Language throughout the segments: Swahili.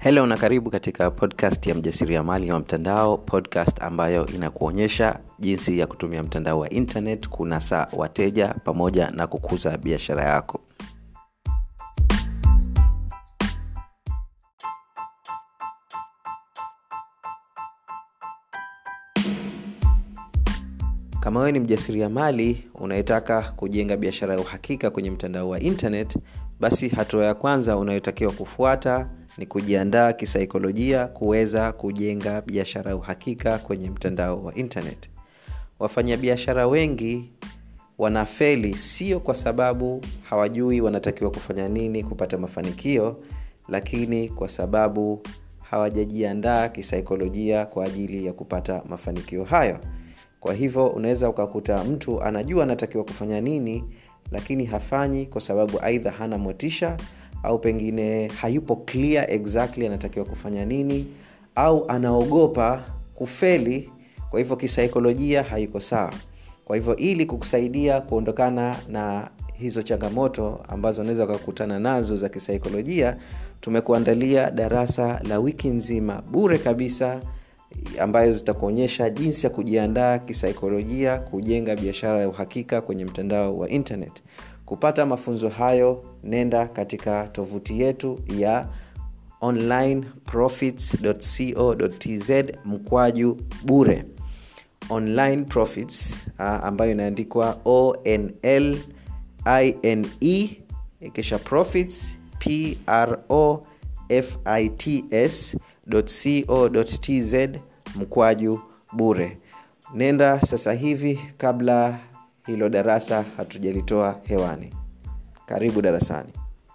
helo na karibu katika podcast ya mjasiriamali wa mtandao podcast ambayo inakuonyesha jinsi ya kutumia mtandao wa internet kunasa wateja pamoja na kukuza biashara yako kama wewe ni mjasiriamali unayetaka kujenga biashara ya uhakika kwenye mtandao wa internet basi hatua ya kwanza unayotakiwa kufuata ni kujiandaa kisaikolojia kuweza kujenga biashara ya uhakika kwenye mtandao wa internet wafanyabiashara wengi wanafeli sio kwa sababu hawajui wanatakiwa kufanya nini kupata mafanikio lakini kwa sababu hawajajiandaa kisaikolojia kwa ajili ya kupata mafanikio hayo kwa hivyo unaweza ukakuta mtu anajua anatakiwa kufanya nini lakini hafanyi kwa sababu aidha hana motisha au pengine hayupo clear exactly anatakiwa kufanya nini au anaogopa kufeli kwa hivyo kisaikolojia haiko sawa kwa hivyo ili kukusaidia kuondokana na hizo changamoto ambazo unaweza ukakutana nazo za kisaikolojia tumekuandalia darasa la wiki nzima bure kabisa ambayo zitakuonyesha jinsi ya kujiandaa kisaikolojia kujenga biashara ya uhakika kwenye mtandao wa internet kupata mafunzo hayo nenda katika tovuti yetu ya onlineprofits.co.tz mkwaju bure online profits uh, ambayo inaandikwa onl ine kisha profits pro fits co.tz mkwaju bure nenda sasa hivi kabla hilo darasa hatujalitoa hewani karibu darasani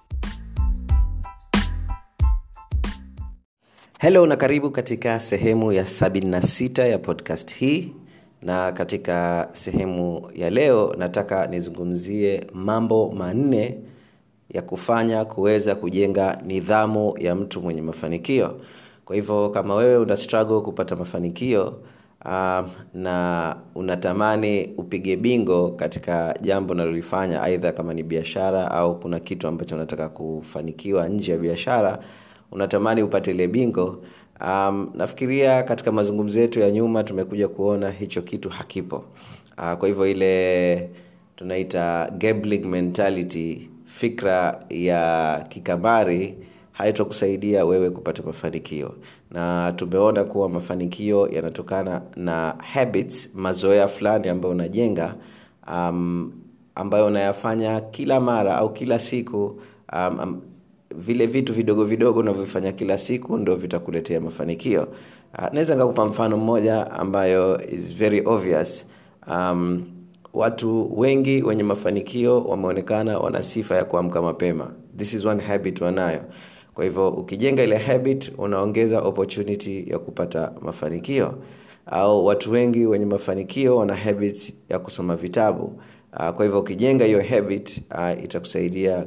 helo na karibu katika sehemu ya 76 ya podcast hii na katika sehemu ya leo nataka nizungumzie mambo manne ya kufanya kuweza kujenga nidhamu ya mtu mwenye mafanikio kwa hivyo kama wewe una struggle kupata mafanikio um, na unatamani upige bingo katika jambo unalolifanya aidha kama ni biashara au kuna kitu ambacho unataka kufanikiwa nje ya biashara unatamani upate ile bingo um, nafikiria katika mazungumzo yetu ya nyuma tumekuja kuona hicho kitu hakipo uh, kwa hivyo ile tunaita gambling mentality fikra ya kikamari haitokusaidia wewe kupata mafanikio na tumeona kuwa mafanikio yanatokana na habits mazoea fulani ambayo unajenga um, ambayo unayafanya kila mara au kila siku um, um, vile vitu vidogo vidogo unavyofanya kila siku ndo vitakuletea mafanikio uh, naweza nikakupa mfano mmoja ambayo is very obvious um, watu wengi wenye mafanikio wameonekana wana sifa ya kuamka mapema this is one habit wanayo kwa hivyo ukijenga ile habit unaongeza opportunity ya kupata mafanikio au watu wengi wenye mafanikio wana habits ya kusoma vitabu uh, kwa hivyo ukijenga hiyo habit uh, itakusaidia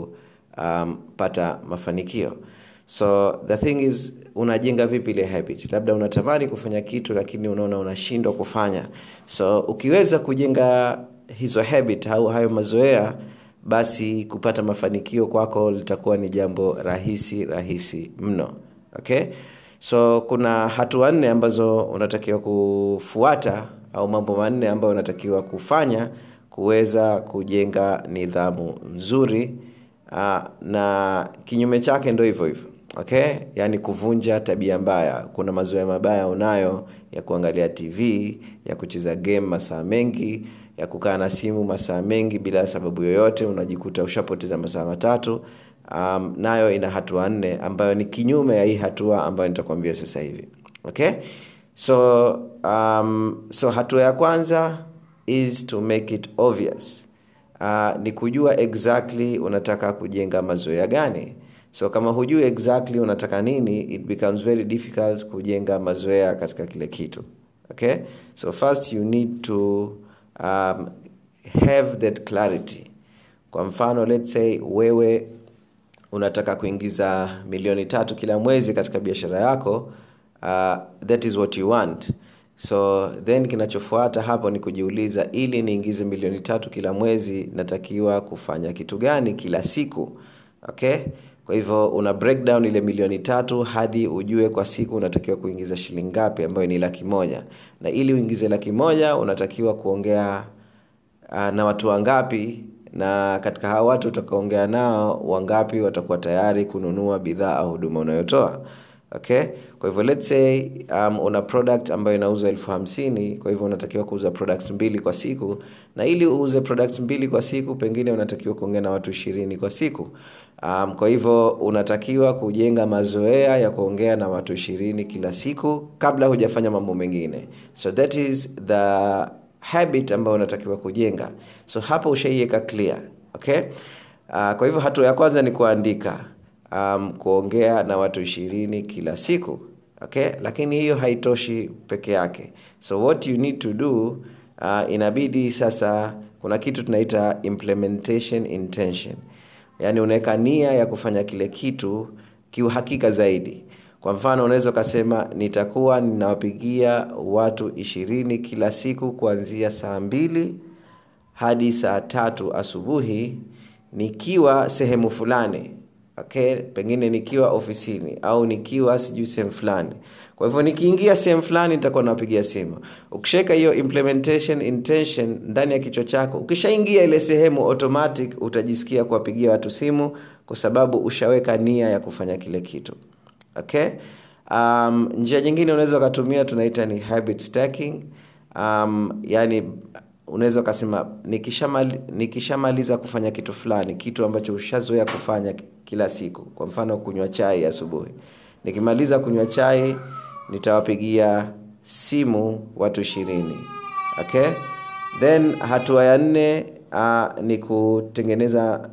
kupata um, mafanikio so the thing is unajenga vipi ile habit labda unatamani kufanya kitu lakini unaona unashindwa kufanya so ukiweza kujenga hizo habit au hayo mazoea basi kupata mafanikio kwako litakuwa ni jambo rahisi rahisi mno okay so kuna hatua nne ambazo unatakiwa kufuata au mambo manne ambayo unatakiwa kufanya kuweza kujenga nidhamu nzuri uh, na kinyume chake ndo hivyo hivyo okay yaani kuvunja tabia mbaya kuna mazoea mabaya unayo ya kuangalia tv ya kucheza game masaa mengi ya kukaa na simu masaa mengi bila sababu yoyote unajikuta ushapoteza masaa matatu um, nayo ina hatua nne ambayo ni kinyume ya hii hatua ambayo nitakwambia sasa hivi okay so um, so hatua ya kwanza is to make it obvious uh, ni kujua exactly unataka kujenga mazoea gani so kama hujui exactly unataka nini it becomes very difficult kujenga mazoea katika kile kitu okay so first you need to um, have that clarity kwa mfano let's say wewe unataka kuingiza milioni tatu kila mwezi katika biashara yako uh, that is what you want so then kinachofuata hapo ni kujiuliza ili niingize milioni tatu kila mwezi natakiwa kufanya kitu gani kila siku okay kwa hivyo una breakdown ile milioni tatu hadi ujue kwa siku unatakiwa kuingiza shilingi ngapi ambayo ni laki moja na ili uingize laki moja unatakiwa kuongea uh, na watu wangapi na katika hawa watu utakaongea nao wangapi watakuwa tayari kununua bidhaa au huduma unayotoa okay kwa hivyo let's say um, una product ambayo inauzwa elfu hamsini kwa hivyo unatakiwa kuuza products mbili kwa siku na ili uuze products mbili kwa siku pengine unatakiwa kuongea na watu ishirini kwa siku um, kwa hivyo unatakiwa kujenga mazoea ya kuongea na watu ishirini kila siku kabla hujafanya mambo mengine so that is the habit ambayo unatakiwa kujenga so hapo ushaiweka clear okay uh, kwa hivyo hatua ya kwanza ni kuandika um, kuongea na watu ishirini kila siku okay lakini hiyo haitoshi peke yake so what you need to do uh, inabidi sasa kuna kitu tunaita implementation intention yaani unaweka nia ya kufanya kile kitu kiuhakika zaidi kwa mfano unaweza ukasema nitakuwa ninawapigia watu ishirini kila siku kuanzia saa mbili hadi saa tatu asubuhi nikiwa sehemu fulani okay pengine nikiwa ofisini au nikiwa sijui sehemu fulani kwa hivyo nikiingia sehemu fulani nitakuwa nawapigia simu ukishaweka hiyo implementation intention ndani ya kichwa chako ukishaingia ile sehemu automatic utajisikia kuwapigia watu simu kwa sababu ushaweka nia ya kufanya kile kitu okay um, njia nyingine unaweza ukatumia tunaita ni habit stacking um, yani unaweza ukasema nikishamaliza nikisha kufanya kitu fulani kitu ambacho ushazoea kufanya kila siku kwa mfano kunywa chai asubuhi nikimaliza kunywa chai nitawapigia simu watu ishirini okay then hatua ya nne uh, ni kutengeneza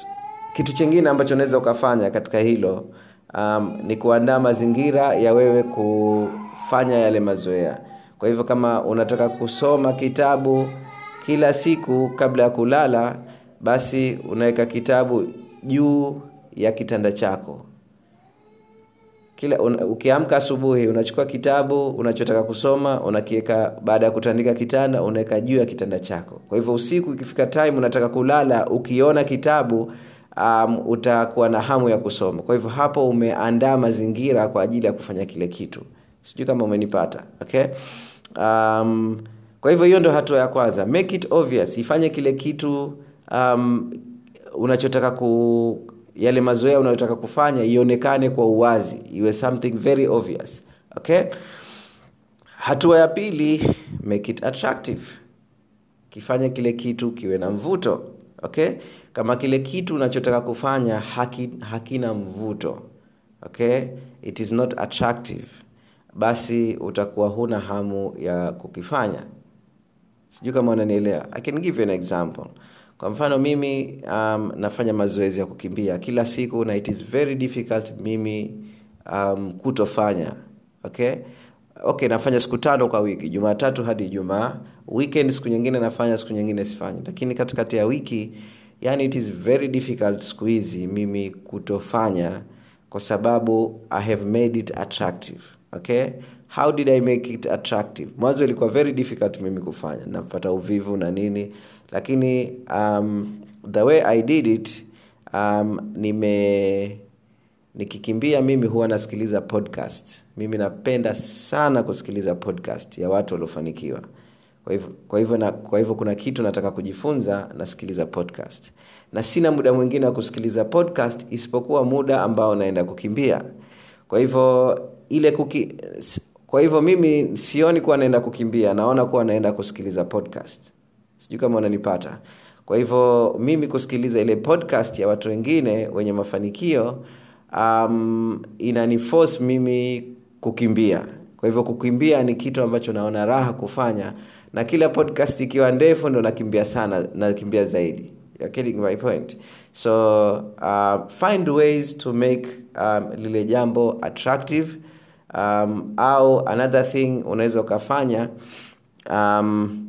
kitu chingine ambacho unaweza ukafanya katika hilo um, ni kuandaa mazingira ya wewe kufanya yale mazoea kwa hivyo kama unataka kusoma kitabu kila siku kabla ya kulala basi unaweka kitabu juu ya kitanda chako kila un, ukiamka asubuhi unachukua kitabu unachotaka kusoma unakiweka baada ya kutandika kitanda unaweka juu ya kitanda chako kwa hivyo usiku ikifika time unataka kulala ukiona kitabu um, utakuwa na hamu ya kusoma kwa hivyo hapo umeandaa mazingira kwa ajili ya kufanya kile kitu sijui kama umenipata okay um, kwa hivyo hiyo ndo hatua ya kwanza make it obvious ifanye kile kitu um, unachotaka ku yale mazoea unayotaka kufanya ionekane kwa uwazi iwe something very obvious okay hatua ya pili make it attractive kifanye kile kitu kiwe na mvuto okay kama kile kitu unachotaka kufanya haki, hakina mvuto okay it is not attractive basi utakuwa huna hamu ya kukifanya sijui kama unanielewa i can give you an example kwa mfano mimi um, nafanya mazoezi ya kukimbia kila siku na it is very difficult mimi um, kutofanya okay okay nafanya siku tano kwa wiki jumatatu hadi ijumaa weekend siku nyingine nafanya siku nyingine sifanyi lakini katikati ya wiki yani it is very difficult siku hizi mimi kutofanya kwa sababu i have made it attractive okay how did i make it attractive mwanzo ilikuwa very difficult mimi kufanya napata uvivu na nini lakini um, the way i did it um, nime nikikimbia mimi huwa nasikiliza podcast mimi napenda sana kusikiliza podcast ya watu waliofanikiwa kwa hivyo kwa hivyo na, kwa hivyo kuna kitu nataka kujifunza nasikiliza podcast na sina muda mwingine wa kusikiliza podcast isipokuwa muda ambao naenda kukimbia kwa hivyo ile kuki, kwa hivyo mimi sioni kuwa naenda kukimbia naona kuwa naenda kusikiliza podcast sijui kama unanipata kwa hivyo mimi kusikiliza ile podcast ya watu wengine wenye mafanikio um, inaniforce mimi kukimbia kwa hivyo kukimbia ni kitu ambacho naona raha kufanya na kila podcast ikiwa ndefu ndo nakimbia sana nakimbia zaidi You're getting my point so uh, find ways to make um, lile jambo attractive um, au another thing unaweza ukafanya um,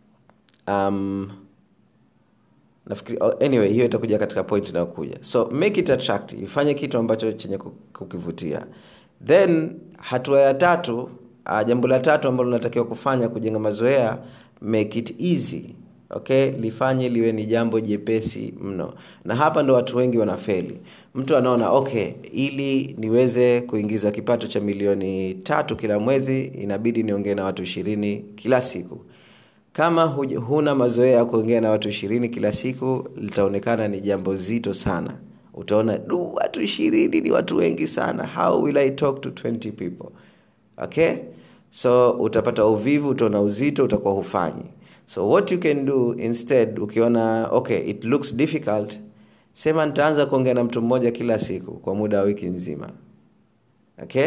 um, nafikiri oh, anyway hiyo itakuja katika point inayokuja so make it attractive ifanye kitu ambacho chenye kukivutia then hatua ya tatu uh, jambo la tatu ambalo unatakiwa kufanya kujenga mazoea make it easy okay lifanye liwe ni jambo jepesi mno na hapa ndo watu wengi wanafeli mtu anaona okay ili niweze kuingiza kipato cha milioni tatu kila mwezi inabidi niongee na watu ishirini kila siku kama huj- huna mazoea ya kuongea na watu ishirini kila siku litaonekana ni jambo zito sana utaona du watu ishirini ni watu wengi sana how will i talk to 20 people okay so utapata uvivu utaona uzito utakuwa hufanyi so what you can do instead ukiona okay it looks difficult sema nitaanza kuongea na mtu mmoja kila siku kwa muda wa wiki nzima okay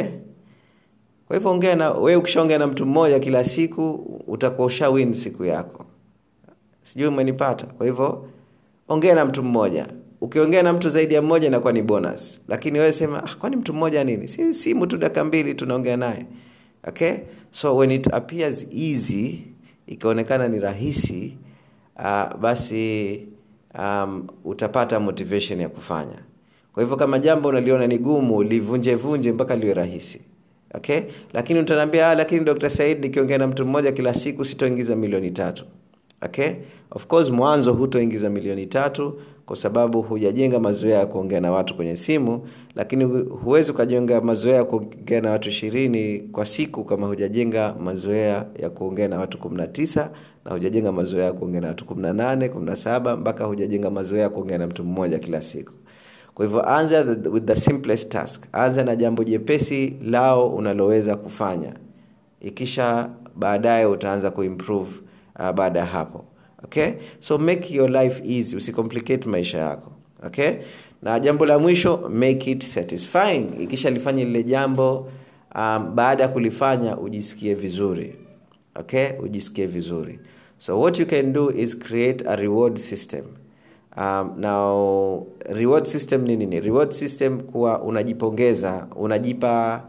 kwa hivyo ongea na wewe ukishaongea na mtu mmoja kila siku utakuwa usha win siku yako sijui umenipata kwa hivyo ongea na mtu mmoja ukiongea na mtu zaidi ya mmoja inakuwa ni bonus lakini wewe sema ah, kwani mtu mmoja nini si simu tu dakika mbili tunaongea naye okay so when it appears easy ikaonekana ni rahisi uh, basi um, utapata motivation ya kufanya kwa hivyo kama jambo unaliona ni gumu livunje vunje mpaka liwe rahisi okay lakini utaniambia ah, lakini dr said nikiongea na mtu mmoja kila siku sitoingiza milioni tatu okay of course mwanzo hutoingiza milioni tatu kwa sababu hujajenga mazoea ya kuongea na watu kwenye simu lakini hu- huwezi ukajenga mazoea ya kuongea na watu ishirini kwa siku kama hujajenga mazoea ya kuongea na watu 19 na hujajenga mazoea ya kuongea na watu 18 17 mpaka hujajenga mazoea ya kuongea na mtu mmoja kila siku kwa hivyo anza the- with the simplest task anza na jambo jepesi lao unaloweza kufanya ikisha baadaye utaanza kuimprove uh, baada ya hapo okay so make your life easy usicomplicate maisha yako okay na jambo la mwisho make it satisfying ikisha lifanye lile jambo um, baada ya kulifanya ujisikie vizuri okay ujisikie vizuri so what you can do is create a reward system um, now reward system ni nini reward system kuwa unajipongeza unajipa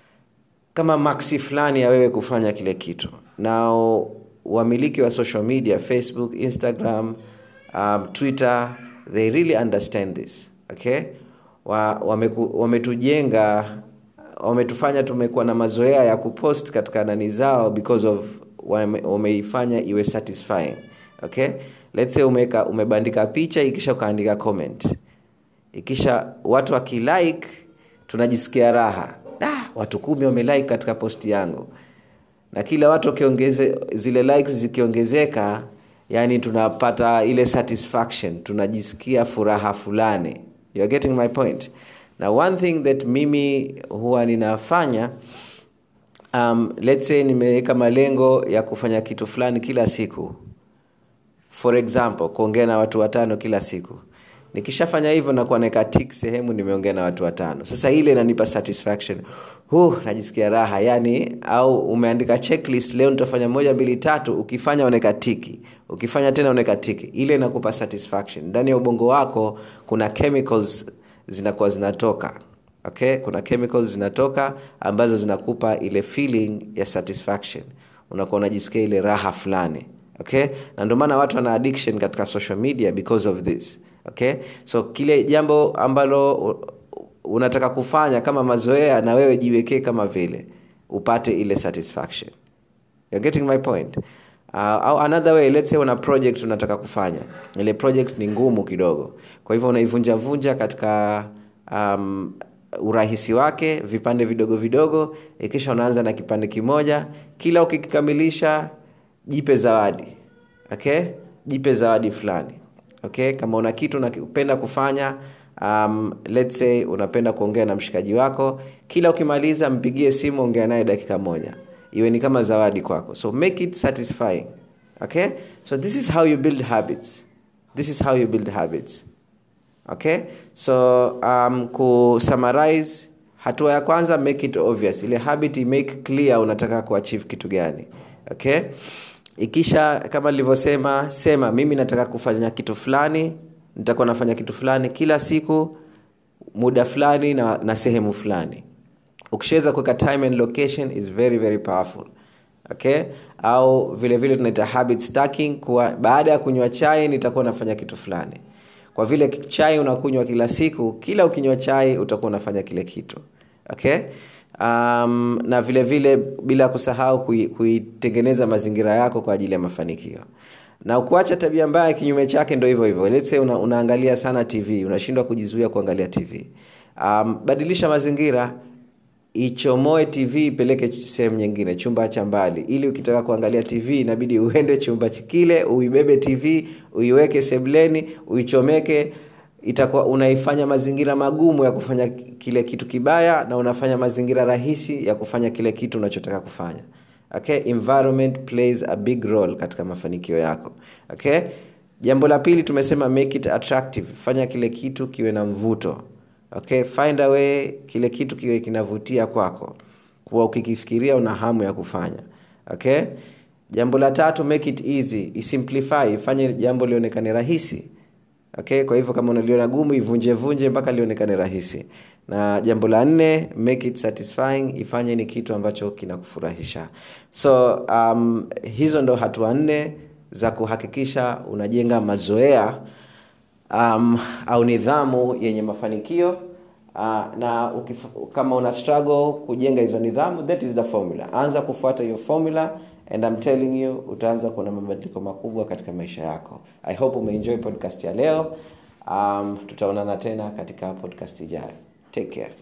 kama maxi fulani ya wewe kufanya kile kitu na wamiliki wa social media facebook instagram um, twitter they really understand this okay wa, wameku, wametujenga wametufanya tumekuwa na mazoea ya kupost katika nani zao because of wame, wameifanya iwe satisfying okay let's say umeka, umebandika picha ikisha ukaandika comment ikisha watu wakilike tunajisikia raha ah, watu kumi wamelike katika posti yangu na kila watu wakiongeze zile likes zikiongezeka yani tunapata ile satisfaction tunajisikia furaha fulani you are getting my point na one thing that mimi huwa ninafanya um, let's say nimeweka malengo ya kufanya kitu fulani kila siku for example kuongea na watu watano kila siku nikishafanya hivyo nakuwa naeka tik sehemu nimeongea na watu watano sasa ile inanipa satisfaction huh, najisikia raha yani au umeandika checklist leo nitafanya moja mbili tatu ukifanya unaeka tiki ukifanya tena unaeka tiki ile inakupa satisfaction ndani ya ubongo wako kuna chemicals zinakuwa zinatoka okay kuna chemicals zinatoka ambazo zinakupa ile feeling ya satisfaction unakuwa unajisikia ile raha fulani okay na ndio maana watu wana addiction katika social media because of this okay so kile jambo ambalo u- unataka kufanya kama mazoea na wewe jiwekee kama vile upate ile satisfaction You're getting my point uh, au another way let's say una project unataka kufanya ile project ni ngumu kidogo kwa hivyo unaivunjavunja katika um, urahisi wake vipande vidogo vidogo ikisha unaanza na kipande kimoja kila ukikikamilisha jipe zawadi okay jipe zawadi fulani okay kama una kitu unapenda kufanya um, let's say unapenda kuongea na mshikaji wako kila ukimaliza mpigie simu ongea naye dakika moja iwe ni kama zawadi kwako so make it satisfying okay so this is how you build habits this is how you build habits okay so um, kusummarize hatua ya kwanza make it obvious ile habit make clear unataka kuachieve kitu gani okay ikisha kama nilivyosema sema mimi nataka kufanya kitu fulani nitakuwa nafanya kitu fulani kila siku muda fulani na, na sehemu fulani ukishaweza kuweka time and location is very very powerful okay au vile vile tunaita habit stacking kuwa baada ya kunywa chai nitakuwa nafanya kitu fulani kwa vile chai unakunywa kila siku kila ukinywa chai utakuwa unafanya kile kitu okay um, na vile vile bila kusahau kui- kuitengeneza mazingira yako kwa ajili ya mafanikio na kuacha tabia mbaya kinyume chake ndo hivyo hivyo Let's say una, unaangalia sana tv unashindwa kujizuia kuangalia tv um, badilisha mazingira ichomoe tv ipeleke sehemu nyingine chumba cha mbali ili ukitaka kuangalia tv inabidi uende chumba kile uibebe tv uiweke sebleni uichomeke itakuwa unaifanya mazingira magumu ya kufanya kile kitu kibaya na unafanya mazingira rahisi ya kufanya kile kitu unachotaka kufanya okay environment plays a big role katika mafanikio yako okay jambo la pili tumesema make it attractive fanya kile kitu kiwe na mvuto okay find a way kile kitu kiwe kinavutia kwako kuwa ukikifikiria una hamu ya kufanya okay jambo la tatu make it easy isimplify ifanye jambo lionekane rahisi okay kwa hivyo kama unaliona gumu ivunje vunje mpaka lionekane rahisi na jambo la nne make it satisfying ifanye ni kitu ambacho kinakufurahisha so um, hizo ndo hatua nne za kuhakikisha unajenga mazoea um, au nidhamu yenye mafanikio uh, na ukif, kama una struggle kujenga hizo nidhamu that is the formula anza kufuata hiyo formula and I'm telling you utaanza kuona mabadiliko makubwa katika maisha yako i hope umeenjoy podcast ya leo um, tutaonana tena katika podcast ijayo take care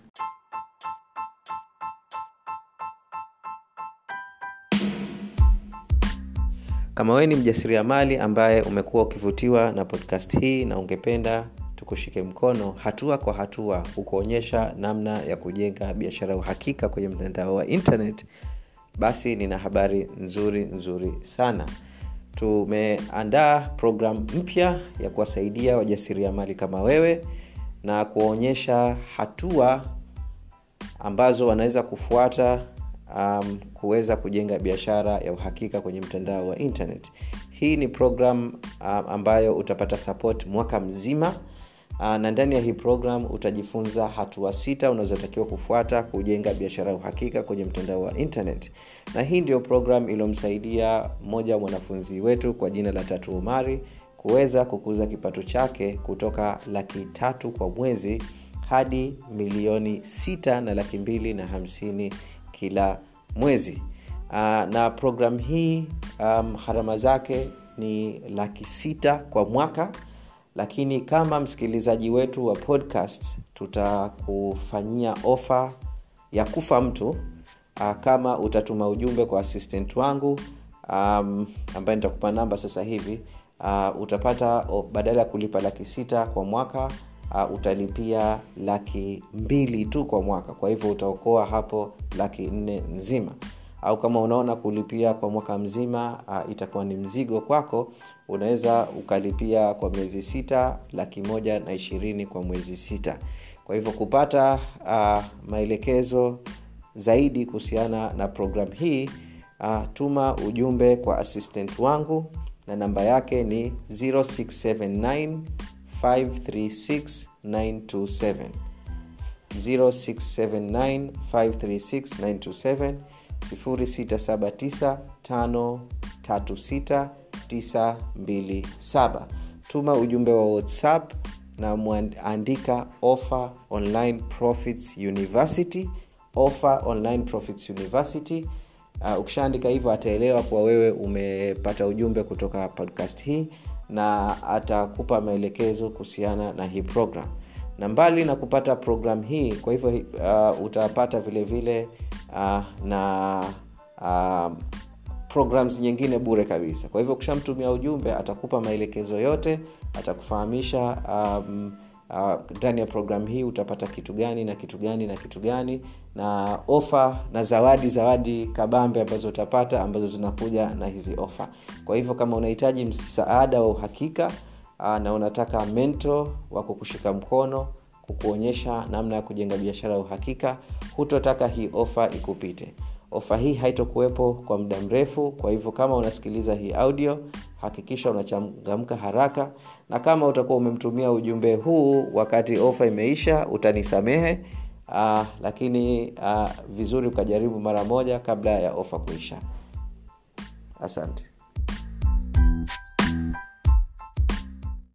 kama wewe ni mjasiriamali ambaye umekuwa ukivutiwa na podcast hii na ungependa tukushike mkono hatua kwa hatua kukuonyesha namna ya kujenga biashara ya uhakika kwenye mtandao wa internet basi nina habari nzuri nzuri sana tumeandaa programu mpya ya kuwasaidia wajasiriamali kama wewe na kuwaonyesha hatua ambazo wanaweza kufuata um, kuweza kujenga biashara ya uhakika kwenye mtandao wa internet hii ni program um, ambayo utapata support mwaka mzima uh, na ndani ya hii program utajifunza hatua sita unazotakiwa kufuata kujenga biashara ya uhakika kwenye mtandao wa internet na hii ndio program iliyomsaidia mmoja wa mwanafunzi wetu kwa jina la tatu umari kuweza kukuza kipato chake kutoka laki tatu kwa mwezi hadi milioni sita na laki mbili na hamsini kila mwezi uh, na program hii um, harama zake ni laki sita kwa mwaka lakini kama msikilizaji wetu wa podcast tutakufanyia ofa ya kufa mtu uh, kama utatuma ujumbe kwa assistant wangu um, ambaye nitakupa namba sasa hivi uh, utapata oh, badala ya kulipa laki sita kwa mwaka uh, utalipia laki mbili tu kwa mwaka kwa hivyo utaokoa hapo laki nne nzima au kama unaona kulipia kwa mwaka mzima uh, itakuwa ni mzigo kwako unaweza ukalipia kwa miezi sita laki moja na ishirini kwa mwezi sita kwa hivyo kupata uh, maelekezo zaidi kuhusiana na programu hii uh, tuma ujumbe kwa assistant wangu na namba yake ni 0679 536 927 0679 536 927 0679536927 tuma ujumbe wa whatsapp na mwandika offer online profits university offer online profits university uh, ukishaandika hivyo ataelewa kuwa wewe umepata ujumbe kutoka podcast hii na atakupa maelekezo kuhusiana na hii program na mbali na kupata program hii kwa hivyo uh, utapata vile vile uh, na uh, programs nyingine bure kabisa kwa hivyo ukishamtumia ujumbe atakupa maelekezo yote atakufahamisha um, ndani uh, ya programu hii utapata kitu gani na kitu gani na kitu gani na ofa na zawadi zawadi kabambe ambazo utapata ambazo zinakuja na hizi ofa kwa hivyo kama unahitaji msaada wa uhakika uh, na unataka mento wa kukushika mkono kukuonyesha namna ya kujenga biashara ya uhakika hutotaka hii ofa ikupite ofa hii haitokuwepo kwa muda mrefu kwa hivyo kama unasikiliza hii audio hakikisha unachangamka haraka na kama utakuwa umemtumia ujumbe huu wakati ofa imeisha utanisamehe uh, lakini uh, vizuri ukajaribu mara moja kabla ya ofa kuisha asante